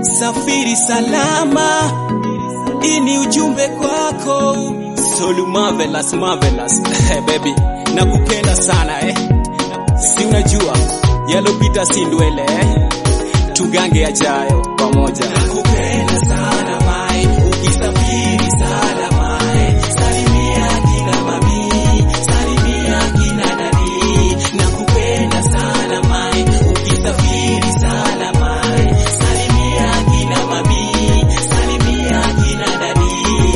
safiri salama. Hii ni ujumbe kwako Solu marvelous marvelous hey baby, nakupenda sana eh. Si unajua yalopita si ndwele eh. Tugange yajayo pamoja. Nakupenda sana mai, ukisafiri salama eh. Salimia kina mami, salimia kina dadi. Nakupenda sana mai, ukisafiri salama eh. Salimia kina mami, salimia kina dadi.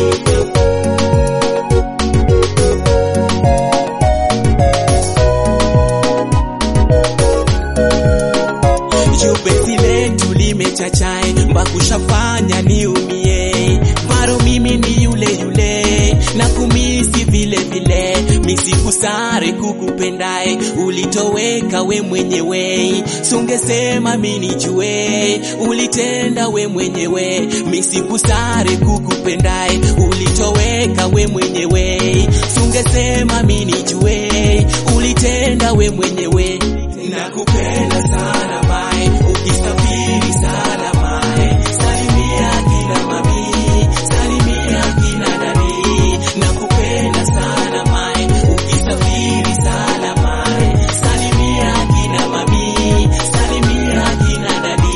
Jubesi letu limechachae mbakushafanya niumie, bado mimi ni yule yule na kumisi vile vile, misikusare kukupendae, ulitoweka we mwenyewe, sungesema minijue, ulitenda we mwenyewe, misikusare kukupendae, ulitoweka we mwenyewe, sungesema minijue, ulitenda we mwenyewe nakupenda sana mai, ukisafiri sana mai, salimia kina mami, salimia kina dadi. Nakupenda sana mai, ukisafiri sana mai, salimia kina mami, salimia kina dadi.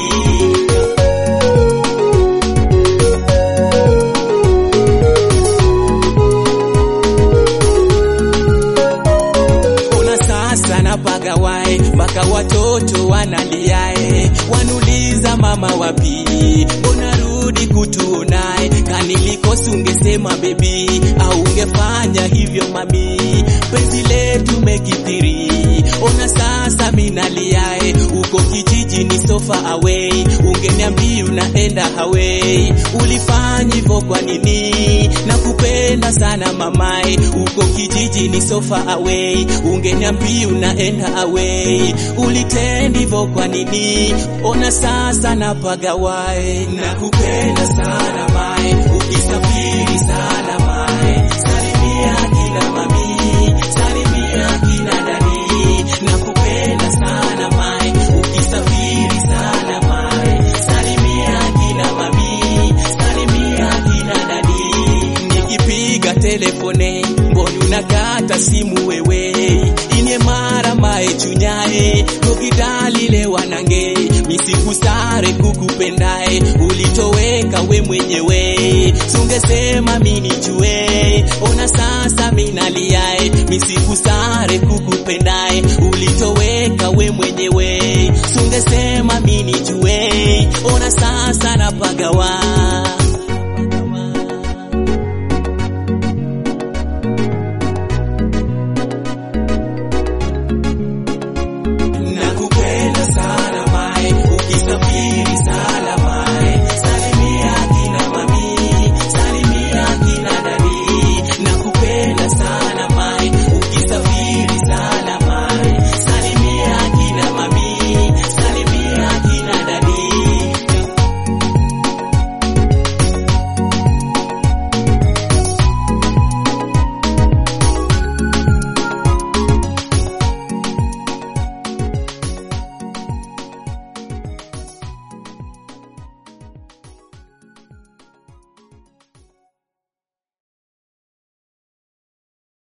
Ona sasa napagawae mpaka watoto wanaliae, wanuliza mama wapi, mbona rudi kutuonae? Kanilikosi ungesema bebi, au ungefanya hivyo mami, penzi letu mekithiri. Ona sasa minaliae, uko kijiji ni sofa away, ungeniambia unaenda away, ulifanya hivyo kwa nini? Nakupenda sana mamae, uko kijiji ni sofa away, ungeniambia unaenda away, ulitenda hivyo kwa nini? Ona sasa napagawae, nakupenda sana mae, ukisafiri sana mae, salimia kina mami, salimia kina dadi, nakupenda sana mae, ukisafiri sana mae, salimia kina mami, salimia kina dadi, nikipiga telefone mboni unakata simu wewe inye mara mae chunyae kokidalile wanange misikusare kukupendae ulitoweka we mwenyewe sungesema minijue ona sasa minaliae misikusare kukupendae ulitoweka